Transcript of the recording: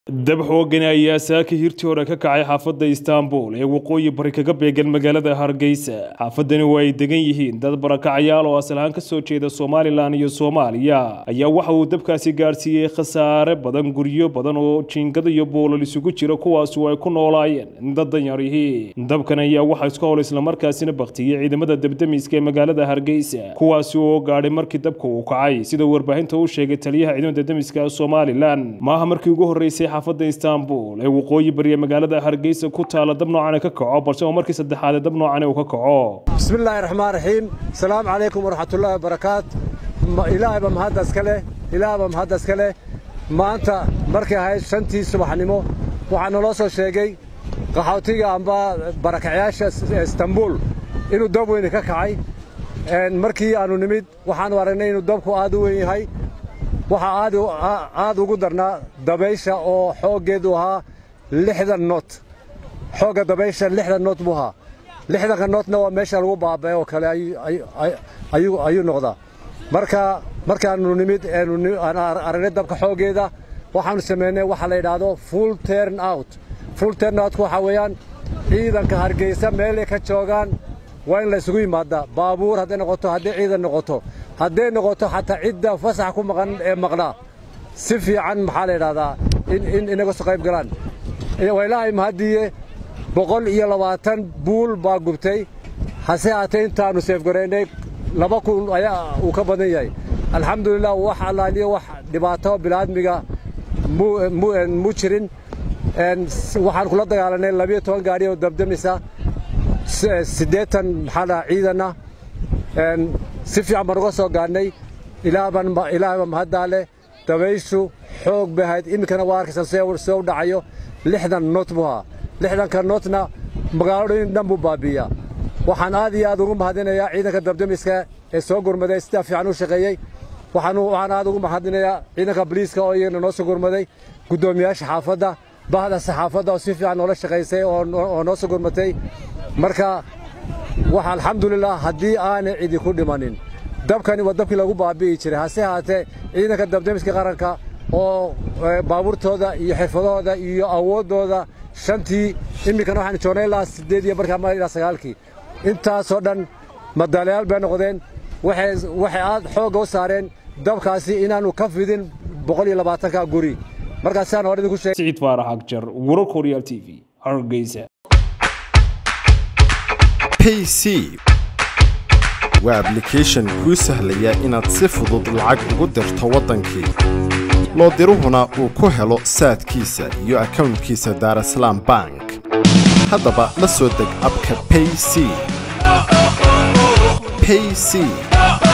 dab xoogani ayaa saaka hirtii hore ka kacay xaafadda istaanbul ee waqooyi bari kaga beegan magaalada hargeysa xaafadani oo ay degan yihiin dad barakacayaal oo asal ahaan kasoo jeeda somalilan iyo soomaaliya ayaa waxa uu dabkaasi gaadhsiiyey khasaare badan guryo badan oo jiingada iyo boolal isugu jira kuwaas oo ay ku noolaayeen dad danyarihii dabkan ayaa waxaa iska hol islamarkaasina baktiyey ciidamada debdemiska ee magaalada hargeysa kuwaasi oo gaadhay markii dabka uu kacay sida warbaahinta uu sheegay taliyaha ciidamada debdemiska somalilan maaha markii ugu horreysay xaafadda istaanbul ee waqooyi bariya magaalada hargeysa ku taala dab noocane ka kaco balse oo markii saddexaad dab noocane uu ka kaco bismillaahi raxmaan raxiim asalaamu calaykum waraxmatullaahi wabarakaat ilaahayba mahadda iska leh ilaahayba mahadda iska leh maanta markay ahayd shantii subaxnimo waxaa naloo soo sheegay qaxootiga amba barakacayaasha istanbul inuu dab weyni ka kacay markii aannu nimid waxaannu aragnay inuu dabku aad u weyn yahay waxaa aad ugu darnaa dabaysha oo xooggeedu ahaa lixdan noot xoogga dabaysha lixdan noot buu ahaa lixdanka nootna waa meesha lagu baaba'e oo kale ayuu noqdaa marka markaannu nimid aan aragnay dabka xooggeeda waxaannu samaynay waxa la yidhaahdo full turn out full turn outku waxaa weeyaan ciidanka hargeysa meelay ka joogaan waa in la isugu yimaadaa baabuur hadday noqoto hadday ciidan noqoto hadday noqoto xataa cidda fasax ku maqan ee maqnaa si fiican maxaa la yidhahdaa in inaga soo qayb galaan waa ilaahay mahaddiiye boqol iyo labaatan buul baa gubtay hase haatee intaannu seefgaraynay laba kun ayaa uu ka badan yahay alxamdulilah wax allaaliyo wax dhibaato bilaadmiga mu jirin waxaan kula dagaalanay labiyo toban gaadhi oo dabdamisa siddeetan maxaa dhaha ciidanna si fiican baan uga soo gaadhnay ilaahayba mahaddaa leh dabayshu xoog bay ahayd iminkana waa arkaysan see u dhacayo lixdan noot buu ahaa lixdanka nootna magaalooyin dhan buu baabi'iyaa waxaan aad iyo aad ugu mahadinayaa ciidanka dabdamiska ee soo gurmaday sidaa fiican u shaqeeyey waxaan aad ugu mahadinayaa ciidanka boliiska oo iyagana noo soo gurmaday guddoomiyaasha xaafadda bahda saxaafadda oo si fiican noola shaqaysay oo noo soo gurmatay marka wax alxamdulilah haddii aanay cidi ku dhimanin dabkani waa dabkii lagu baabi'i jiray hase haatee ciidanka dabdamiska qaranka oo baabuurtooda iyo xirfadahooda iyo awooddooda shantii iminkana waxaan joognay ilaa siddeed iyo barkii ama ilaa sagaalkii intaasoo dhan madaalayaal bay noqdeen waxay aad xoogga u saareen dabkaasi inaannu ka fidin boqol iyo labaatanka guri markaasaan hore idinku sheegay siciid faarax agjar wararka horyaal t v hargeysa payc waa ablication kuu sahlaya inaad si fudud lacag ugu dirto waddankii loo diruhuna uu ku helo saadkiisa iyo akownkiisa daarasalaam bank haddaba la soo deg abka payc payc